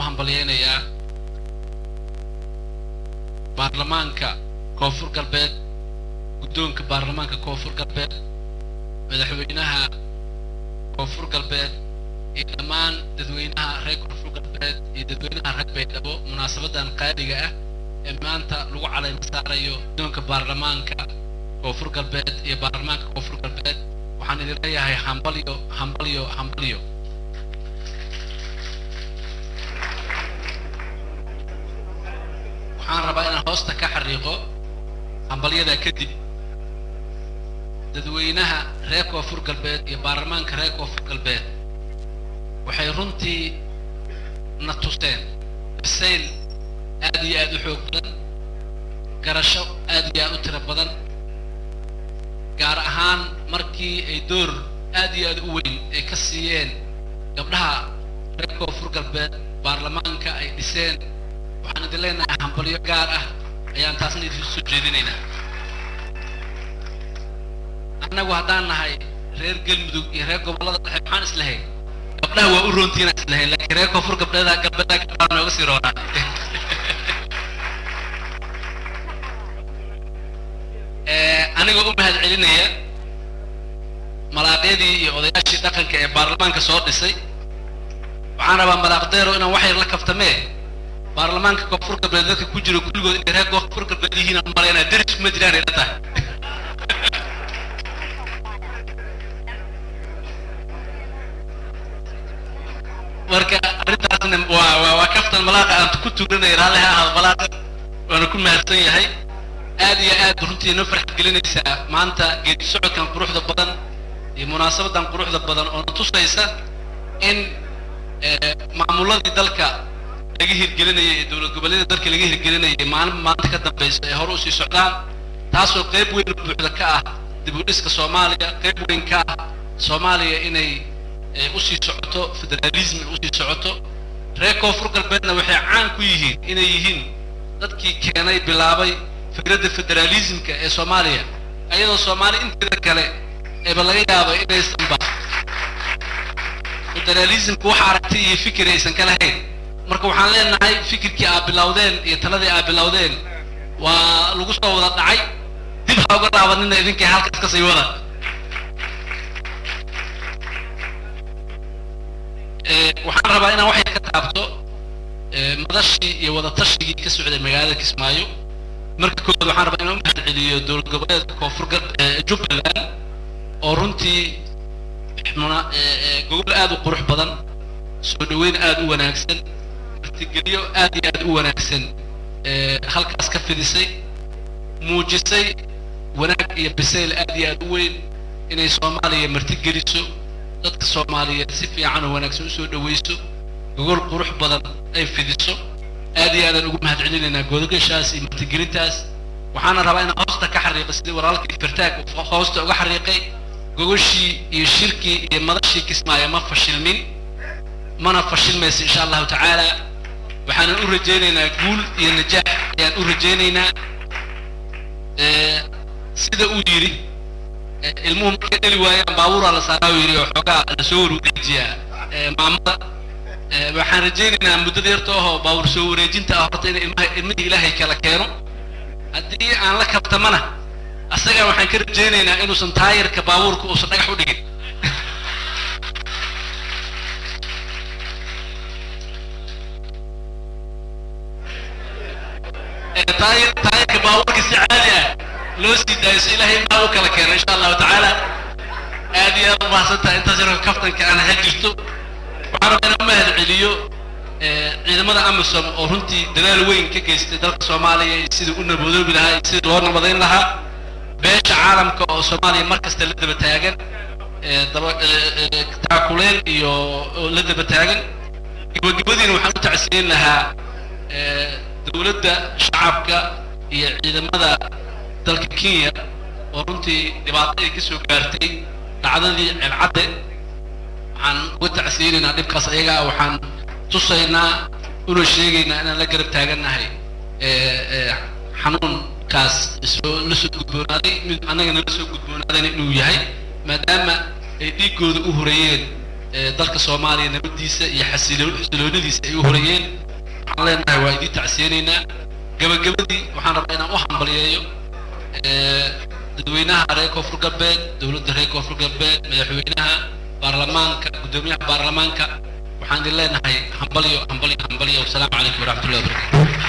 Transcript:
hambalyeynayaa baarlamaanka koonfur galbeed guddoonka baarlamaanka koonfur galbeed madaxweynaha koonfur galbeed iyo dhammaan dadweynaha reer koonfur galbeed iyo dadweynaha reer baydhabo munaasabadan qaaliga ah ee maanta lagu calayma saarayo guddoonka baarlamaanka koonfur galbeed iyo baarlamaanka koonfur galbeed waxaan idin leeyahay hambalyo hambalyo hambalyo waxaan rabaa inaan hoosta ka xariiqo hambalyada kadib dadweynaha reer koonfur galbeed iyo baarlamaanka reer koonfur galbeed waxay runtii na tuseen bisayl aad iyo aad u xoog badan garasho aad iyo aad u tiro badan gaar ahaan markii ay door aad iyo aad u weyn ay ka siiyeen gabdhaha reer koonfur galbeed baarlamaanka ay dhiseen waxaan idin leenahay hambalyo gaar ah ayaan taasna idin soo jeedinaynaa annagu haddaan nahay reer galmudug iyo reer gobollada dhexe maxaan islahayn gabdhaha waa u roontiina islahayn laakiin reer koonfur gabdheeda galbeedaa gabdhaha nooga sii roonaa anigoo u mahad celinaya malaaqyadii iyo odayaashii dhaqanka ee baarlamaanka soo dhisay waxaan rabaa malaaqdeero inaan wax yar la kaftamee baarlamaanka koonfur galbeed dadka ku jiro kulligood inay reer koonfur galbeed yihiin aan malaynaa deris kuma jiraan ila tahay marka arrintaasna waa waa waa kaftan malaaqa aan ku tuuranay raalli ha ahaado malaaqa waana ku mahadsan yahay aad iyo aad runtii noo farxad gelinaysaa maanta geedi socodkan quruxda badan iyo munaasabadan quruxda badan oo na tusaysa in maamuladii dalka laga hirgelinayay ee dowlad goboleeda dalka laga hirgelinayay maalin maanta ka dambaysa ee hore usii socdaan taasoo qayb weyn buuxda ka ah dib u dhiska soomaaliya qayb weyn ka ah soomaaliya inay usii socoto federalism usii socoto reer koonfur galbeedna waxay caan ku yihiin inay yihiin dadkii keenay bilaabay fikradda federalismka ee soomaaliya ayadoo soomaaliya inteeda kale eeba laga yaabo inaysanba federalismka wax aragti iyo fikir aysan ka lahayn marka waxaan leenahay fikirkii aad bilowdeen iyo taladii aad bilowdeen waa lagu soo wada dhacay dib ha uga laabanina idinkay halkaas kasii wada waxaan rabaa inaan waxay ka taabto madashii iyo wadatashigai ka socday magaalada kismaayo marka koowaad waxaan rabaa inaan u mahad celiyo dowlad goboleedka koonfur jubbaland oo runtii gogol aad u qurux badan soo dhaweyn aad u wanaagsan martigeliyo aad iyo aad u wanaagsan halkaas ka fidisay muujisay wanaag iyo bisayl aad iyo aad u weyn inay soomaaliya martigeliso dadka soomaaliyeed si fiican oo wanaagsan usoo dhawayso gogol qurux badan ay fidiso aad iyo aadaan ugu mahad celinaynaa godogashaas iyo martigelintaas waxaana rabaa inaan hoosta ka xariiqay sidii walaalkii firtaag hoosta uga xariiqay gogoshii iyo shirkii iyo madashii kismaayo ma fashilmin mana fashilmayso insha allahu tacaala waxaanan u rajaynaynaa guul iyo najaax ayaan u rajaynaynaa sida uu yidhi ilmuhu markay dhali waayaan baabuuraa la saaraa uu yidhi oo xoogaa lasoo wareejiyaa maamada waxaan rajaynaynaa muddada yarta ahoo baabuur soo wareejinta ah horta in ilmaha ilmihii ilaahay kala keeno haddii aan la kabtamana asaga waxaan ka rajaynaynaa inuusan taayirka baabuurka uusan dhagax u dhigin taayir taayirka baabuurka si caadi ah loo sii daayo si ilaahay maa u kala keeno insha allahu tacaala aad iyo aad u mahadsantaha intaas yaroo kaftanka aan ha jirto waxaan rabaa inaan u mahad celiyo ciidamada amisom oo runtii dadaal weyn ka geystay dalka soomaaliya iyo sidii u nabadoobi lahaa iyo sidii loo nabadayn lahaa beesha caalamka oo soomaaliya mar kasta la daba taagan daba taakuleen iyo la daba taagan gabagabadiina waxaan u tacsiyin lahaa dowladda shacabka iyo ciidamada dalka kenya oo runtii dhibaato ay ka soo gaartay dhacdadii ceelcadde waxaan uga tacsiyeynaynaa dhibkaas ayagaa waxaan tusaynaa una sheegaynaa inaan la garab taagannahay xanuunkaas soo la soo gudboonaaday mid annaga nala soo gudboonaadayna inuu yahay maadaama ay dhiiggooda u horeeyeen dalka soomaaliya nabadiisa iyo xasiloonidiisa ay u horeeyeen waxaan leenahay waa idiin tacsiyeynaynaa gabagabadii waxaan rabaa inaan u hambaliyeeyo dadweynaha reer koonfur galbeed dowladda reer koonfur galbeed madaxweynaha baarlamaanka guddoomiyaha baarlamaanka waxaan idin leenahay hambalyo hambalyo hambalyo wasalaamu calaykum waraxmatullahi wabarakatu